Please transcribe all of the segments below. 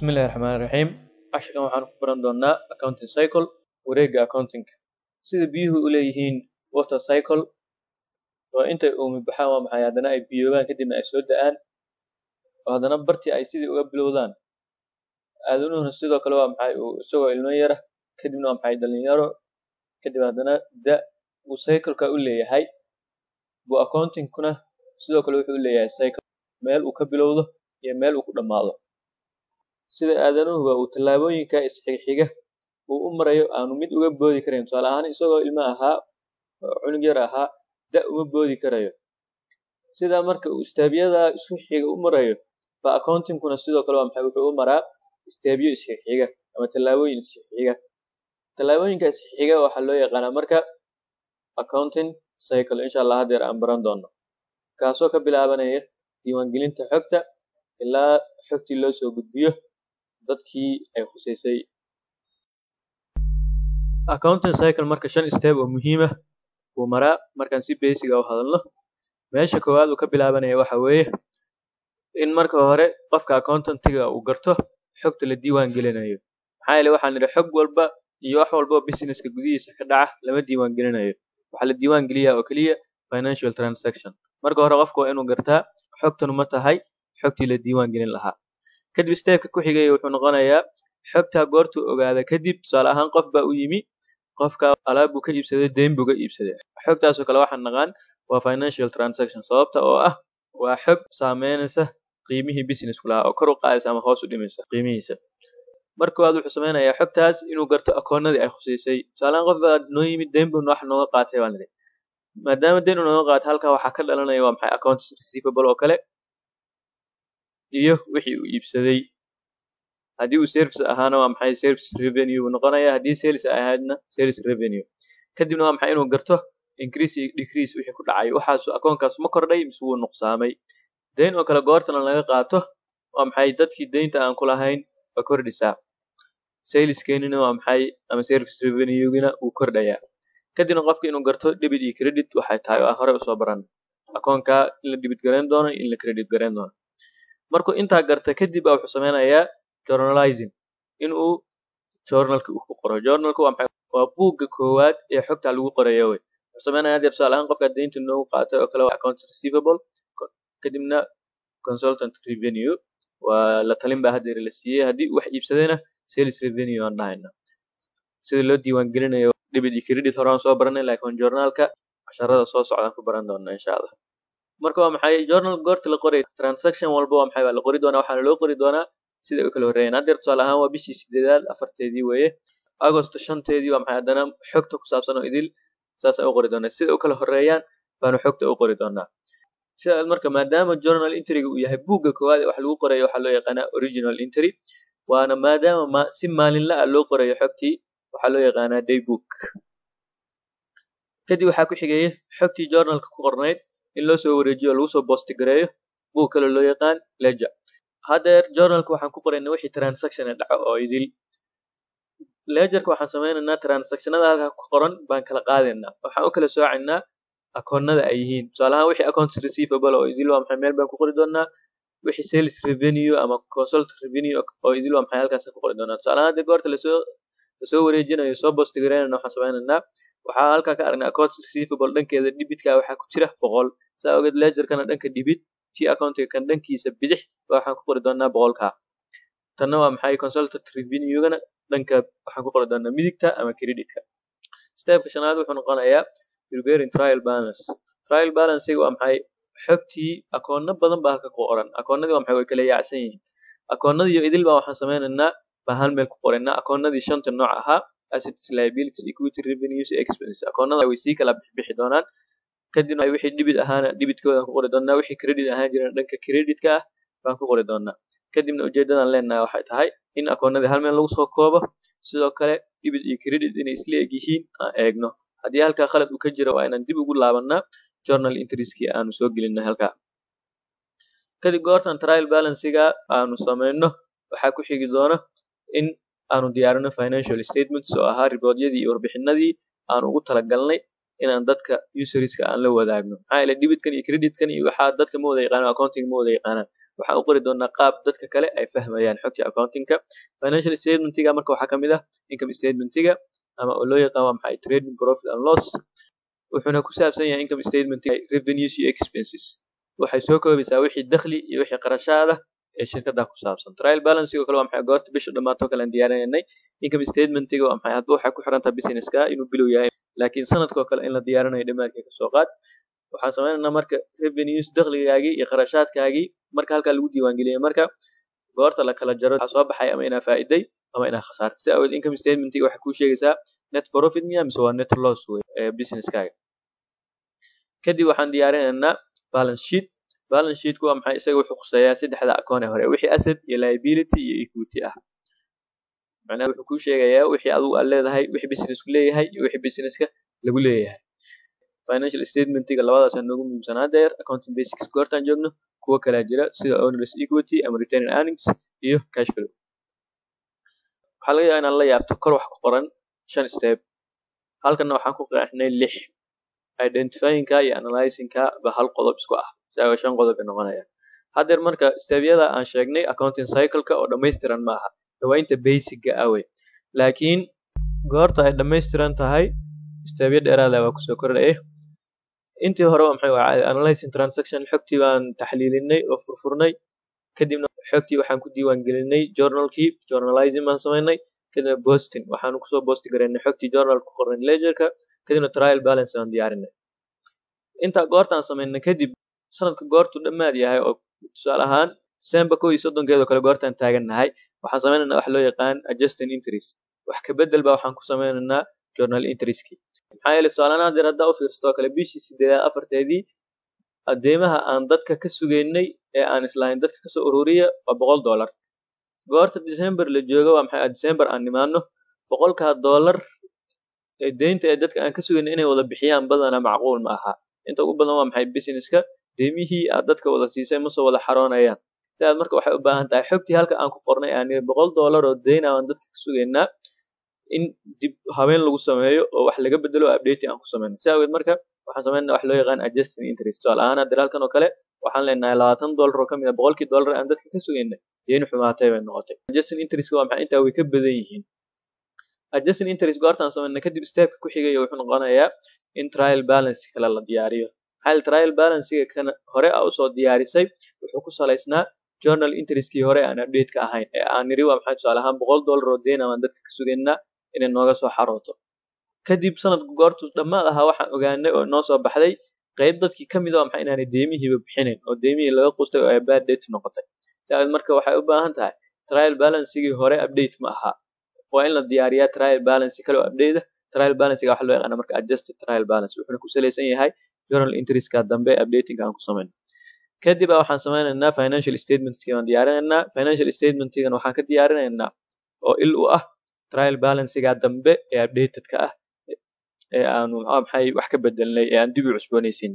Bismillahi Raxmaani Raxiim. Casharkan waxaan ku baran doonaa accounting cycle, wareegga accounting-ka. Sida biyuhu u leeyihiin water cycle, waa intay uumi baxaan waa maxay haddana ay biyoobaan kadibna ay soo da'aan oo haddana bartii ay sidii uga bilowdaan. Aadanuhuna sidoo kale waa maxay uu isagoo ilmo yara kadibna waa maxay dhalinyaro kadib haddana da uu cycle-ka u leeyahay buu accounting-kuna sidoo kale wuxuu u leeyahay cycle meel uu ka bilowdo iyo meel uu ku dhammaado. Sida aadanuhuba uu tallaabooyinka isxigxiga uu u marayo aanu mid uga boodi karayn tusaale ahaan isagoo ilmo ahaa oo cunug yar ahaa da uma boodi karayo. Sidaa marka uu istaabiyada isku xiga u marayo ba accounting-kuna sidoo kale waa maxay wuxuu u maraa istaabiyo isxigxiga ama tallaabooyin isxigxiga. Tallaabooyinka isxigxiga waxaa loo yaqaanaa marka accounting cycle insha Allah haddeer aan baran doono. Kaasoo ka bilaabanaya diiwaangelinta xogta ilaa xogtii loo soo gudbiyo dadkii ay khuseysay. Accounting cycle marka shan step oo muhiim ah buu maraa markaan si basic ah u hadalno. Meesha koowaad uu ka bilaabanaya waxa weeye in marka hore qofka accountant-ga uu garto xogta la diiwaan gelinayo. Maxaa yeelay waxaan nidhi xog walba iyo wax walba oo business-ka gudihiisa ka dhaca lama diiwaan gelinayo. Waxaa la diiwaan geliyaa oo keliya financial transaction. Marka hore qofka waa inuu gartaa xogtanu ma tahay xogtii la diiwaan gelin lahaa. Kadib step-ka ku xigay wuxuu noqonayaa xogta goortuu ogaada kadib tusaale ahaan qof baa u yimi qofka alaab buu ka iibsaday deyn buu ka iibsaday. Xogtaasoo kale waxaan naqaan waa financial transaction sababta oo ah waa xog saameynaysa qiimihii business-ku lahaa oo kor u qaadaysa ama hoos u dhimaysa qiimihiisa. Marka koowaad wuxuu sameynayaa xogtaas inuu garto akoonnadii ay khuseysay. Tusaale ahaan qof baa noo yimid deyn buu wax nooga qaatay baan nidhi. Maadaama deyn uu nooga qaatay halkaa waxaa ka dhalanaya waa maxay accounts receivable oo kale iyo wixii uu iibsaday. Haddii uu service ahaana waa maxay service revenue buu noqonayaa haddii sales ay ahaydna sales revenue. Kadibna waa maxay inuu garto increase iyo decrease wixii ku dhacay. Waxaas akoonkaas ma kordhay mise wuu nuqsaamay. Deyn oo kale goortana laga qaato waa maxay dadkii deynta aan ku lahayn waa kordhisaa. Saleskeenina waa maxay ama service revenue-gina wuu kordhayaa. Kadibna qofka inuu garto debit iyo credit waxay tahay oo aan hore usoo baran. Akoonka in la debit gareyn doono in la credit gareyn doono. Markuu intaa garta kadib baa wuxuu sameynayaa journalizing in uu journalka uu ku qoro. Journalka waa maxay waa buugga koowaad ee xogta lagu qorayo wey. Wuxuu sameynayaa hadda tusaale ahaan qofka deynta noogu qaatay oo kale waa accounts receivable kadibna consultant revenue waa la talin baa haddeer la siiyey haddii uu wax iibsadayna sales revenue aan dhahayna. Sida loo diiwaan gelinayo debit iyo credit hore aan soo baranay laakiin journalka casharada soo socdaan ku baran doonaa insha Allah. Marka waa maxay journal goorta la qoray transaction walba waa maxay waa la qori doonaa waxaana loo qori doonaa sida ay u kala horreeyaan. Haddeer tusaale ahaan waa bishii sideedaad afarteedii weeye. Agosto shanteedii waa maxay haddana xogta ku saabsan oo idil saas ay u qori doonaa. Sida u kala horreeyaan baanu xogta u qori doonaa. Sidaas marka maadaama journal entry-ga uu yahay buugga koowaad ee wax lagu qorayo waxaa loo yaqaanaa original entry waana maadaama ma si maalinle ah loo qorayo xogtii waxaa loo yaqaanaa day book. Kadib waxaa ku xigaya xogtii journalka ku qornayd in loo soo wareejiyo oo lagu soo post gareeyo buug kale loo yaqaan ledger. Haddeer journalka waxaan ku qoraynaa wixii transaction ee dhaco oo idil. Ledger-ka waxaan sameynaynaa transactionada halkaa ku qoran baan kala qaadaynaa. Waxaan u kala soocaynaa akoonnada ay yihiin. Tusaale ahaan wixii accounts receivable oo idil waa maxay meel baan ku qori doonaa. Wixii sales revenue ama consult revenue oo idil waa maxay halkaas ku qori doonaa. Tusaale ahaan hadda goorta lasoo lasoo wareejinayo soo post gareynayna waxaan sameynaynaa waxaa halkaa ka aragnaa accounts receivable dhankeeda debitka waxaa ku jira boqol. Saa ogeed ledger-kana dhanka debit tii accountiga kan dhankiisa bidix waxaan ku qori doonaa boqolka. Tanna waa maxay consultant revenue-gana dhanka waxaan ku qori doonaa midigta ama credit-ka. Step-ka shanaad wuxuu noqonayaa preparing trial balance. Trial balance-ga waa maxay xogtii akoonno badan baa halka ku qoran. Akoonnadii waa maxay way kala yaacsan yihiin. Akoonnadii iyo idil baa waxaan sameynaynaa baa hal meel ku qoraynaa. Akoonnadii shanta nooc ahaa assets, liabilities, equity, revenues, expenses. Akoonnada way sii kala bixi doonaan. Kadibna wixii debit ahaana debitkooda ku qori doonaa. Wixii credit ahaan jirana dhanka credit-ka ah baan ku qori doonaa. Kadibna ujeedadan leenahay waxay tahay in akoonnadii hal meel lagu soo koobo sidoo kale debit iyo credit inay isla eg yihiin aan eegno. Haddii halkaa khalad uu ka jiro waa inaan dib ugu laabanaa journal entries-kii aanu soo gelinay halkaa. Kadib goortan trial balance-ga aanu sameyno waxaa ku xigi doona in aanu diyaarino financial statements oo ahaa riboodyadii iyo warbixinadii aan ugu talagalnay inaan dadka userska aan la wadaagno. Maxaa yeelay debitkan iyo creditkan iyo waxaa dadka ma wada yaqaanaan accounting ma wada yaqaanaan. waxaan u qori doonaa qaab dadka kale ay fahmayaan xogta accountingka financial statementiga marka waxaa kamid ah income statementiga ama oo loo yaqaan waa maxay trading profit and loss wuxuuna ku saabsan yahay income statementiga revenues iyo expenses waxay soo koobaysaa wixii dakhli iyo wixii qarashaad ah ee shirkada ku saabsan trial balance oo kale waa maxay goorta bisha dhamaato kale aan diyaarinay income statementiga waa maxay hadba waxay ku xiran tahay businesska inuu bilow yahay laakiin sanadkoo kale in la diyaarinayo dhamaadkii kasoo qaad waxaan sameynaynaa marka revenues dakhligaagii iyo qarashaadkaagii marka halkaa lagu diiwaangeliyay marka goorta la kala jaro waxaa soo baxay ama inaa faa'iday ama inaa khasaartay si awgeed income statementiga waxay kuu sheegaysaa net profit miya mise waa net loss wey ee businesskaaga kadib waxaan diyaarinaynaa balance sheet balance sheetku waa maxay isaga wuxuu khuseeyaa saddexda akoon ee hore wixii asset iyo liability iyo equity ah macnaha wuxuu kuu sheegayaa wixii adigu aad leedahay wixii businessku leeyahay iyo wixii businesska lagu leeyahay financial statementiga labadaas noogu muhiimsanaa deer accounting basics goortaan joogno kuwo kalaa jira sida owners equity ama return earnings iyo cash flow waxaa laga yaabaa inaan la yaabto kor wax ku qoran shan step halkanna waxaan ku qeexnay lix identifyingka iyo analyzingka ba hal qodob isku ah isaga shan qodob ay noqonayaan haddeer marka stebyada aan sheegnay accounting cycle-ka oo dhammaystiran maaha dawaynta basicga ah wey laakiin goorta ay dhammaystiran tahay stebyo dheeraada waa kusoo kordhaya intii hore waa maxay waa analyzing transaction xogtii baan taxliilinay oo furfurnay kadibna xogtii waxaan ku diiwaan gelinay journalkii journalizing baan samaynay kadibna bosting waxaan kusoo bosti garaynay xogtii journal ku qornay ledgerka kadibna trial balance baan diyaarinay intaa goortaan samaynay kadib sanadka goortu dhammaad yahay oo tusaale ahaan december kow iyo soddonkeedoo kale goortaan taagannahay waxaan sameynaynaa wax loo yaqaan adjusting interest wax ka bedel baa waxaan ku sameynaynaa journal interestki maxaa yeelay tusaalahaan haddeer haddaa u fiirsatoo kale bishii sideedaad afarteedii adeemaha aan dadka ka sugaynay ee aan islahayn dadka kasoo ururiya waa boqol dollar goorta december la joogo waa maxay december aan nimaano boqolkaa dollar ee deynta ee dadka aan ka sugaynay inay wada bixiyaan badana macquul ma aha inta ugu badan waa maxay businesska deemihii aad dadka wada siisay ma soo wada xaroonayaan sidaas marka waxay u baahan tahay xogtii halka aan ku qornay aan niri boqol dollar oo deyn aan dadka ka sugaynaa in dib habeen lagu sameeyo oo wax laga bedelo update aan ku sameyno si awgeed marka waxaan sameynaa wax loo yaqaan adjusting interest tusaale ahaan hadda halkan oo kale waxaan leenahay labaatan dollar oo kamid ah boqolkii dollar aan dadka ka sugaynay deyn xumaatay bay noqotay adjusting interest waa maxay intaa way ka badan yihiin adjusting interest goortaan sameynay kadib stepka ku xigaya wuxuu noqonayaa in trial balance kale la diyaariyo hal trial balancega kan hore a usoo diyaarisay wuxuu ku salaysnaa journal interestkii hore aan update ka ahayn ee aan niri waa maxay tusaale ahaan boqol dollar oo deyn aan dadka ka sugaynaa inay nooga soo xarooto kadib sanadku goortu dhammaad ahaa waxaan ogaanay oo noo soo baxday qayb dadkii ka mid a maxay inaanay deemihiiba bixinayn oo deemihii laga qustay oo ay bad date noqotay sidaas marka waxay u baahan tahay trial balancegii hore update ma aha waa in la diyaariyaa trial balance kale oo update ah trial balancega waxa loo yaqaana marka adjusted trial balance wuxuuna ku salaysan yahay journal interestka dambe updating aan ku sameyno kadib waxaan sameynaynaa financial statementski aan diyaarinaynaa financial statementkigan waxaan ka diyaarinaynaa oo il u ah trial balancega dambe ee updatedka ah ee aanu maxay wax ka bedelnay ee aan dib u cusboonaysiin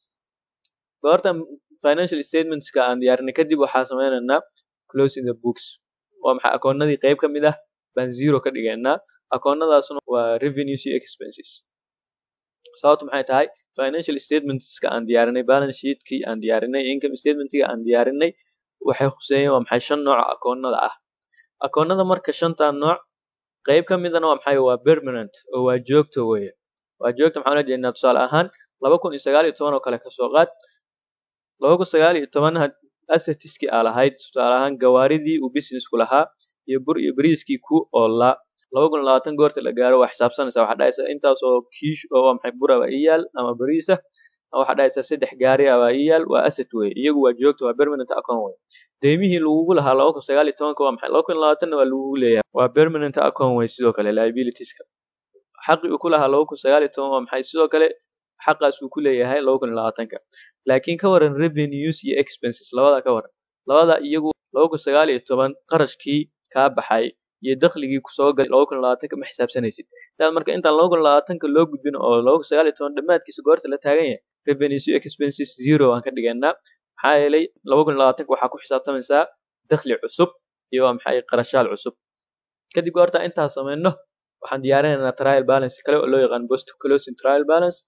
goortan financial statementska aan diyaarinay kadib waxaa sameynaynaa closing the books waa maxay akoonadii qayb ka mid ah baan zero ka dhigaynaa akoonadaasuna waa revenues iyo expenses sababtu maxay tahay financial statementska aan diyaarinay balance sheetkii aan diyaarinay income statementkiga aan diyaarinay waxay khuseeyeen waa maxay shan nooc akoonada ah akoonada marka shantaa nooc qayb ka midana waa maxay waa permanent oo waa joogto weeye waa joogto maxaan ula jeednaa tusaale ahaan laba kun iyo sagaal iyo toban oo kale kasoo qaad laba kun sagaal iyo toban assetiskii aa lahayd tusaale ahaan gawaaridii uu businessku lahaa iyo bur iyo bariiskii ku oolaa laba kun iyo labaatan goorta la gaaro waa xisaabsanaysaa waxaa dhahaysaa intaas oo kiish oo waa maxay bura waa iyaal ama bariis ah waxaa dhahaysaa saddex gaari ah waa iyaal waa asset weye iyagu waa joogto waa permanent account weye deymihii lagugu lahaa laba kun sagaal iyo tobanka waa maxay laba kun iyo labaatanna waa lagugu leeyahay waa permanent account weye sidoo kale liabilitieska xaqii uu ku lahaa laba kun sagaal iyo toban waa maxay sidoo kale xaqaas uu ku leeyahay laba kun iyo labaatanka laakiin ka waran revenues iyo expenses labada ka waran labada iyagu laba kun sagaal iyo toban qarashkii kaa baxay iyo dakhligii kusoo galay laba kun iyo labaatanka ma xisaabsanaysid sidaas marka intaan laba kun iyo labaatanka loo gudbin oo laba kun sagaal iyo toban dhammaadkiisa goorta la taagan yahay revenues iyo expenses zero aan ka dhigaynaa maxaa yeelay laba kun iyo labaatanka waxaa ku xisaabtamaysaa dakhli cusub iyo waa maxay qarashaal cusub kadib goorta intaas sameyno waxaan diyaarinaynaa trial balance kale oo loo yaqaan post closing trial balance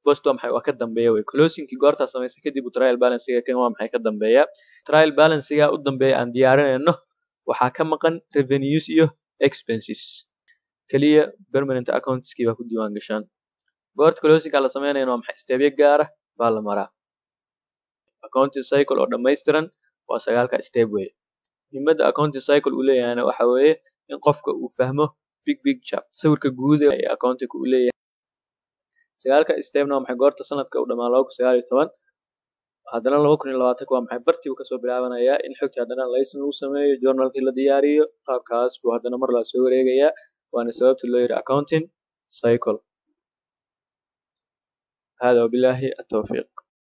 post waa maxay waa ka dambeeya wey closingkii goortaa samaysay kadib uu trial balansiga kan waa maxay ka dambeeya trial balansiga u dambeeya aan diyaarinayno waxaa ka maqan revenues iyo expenses keliya permanent accountskii baa ku diiwaan gashaan goorta closingka la sameynayana waa maxay stebyo gaara baa la maraa accounting cycle oo dhammaystiran waa sagaalka step wey muhiimadda accounting cycle uu leeyahayna waxa weeye in qofka uu fahmo big picture sawirka guud ee accountingka uu leeyahay sagaalka stepna waa maxay goorta sanadka uu dhamaa laba kun sagaal iyo toban haddana laba kun iyo labaatanka waa maxay bartii uu kasoo bilaabanayaa in xogtii haddana laysin lagu sameeyo journalkii la diyaariyo qaabkaas buu haddana mar laa soo wareegayaa waana sababta loo yidhi accounting cycle hada wabillahi التوفيق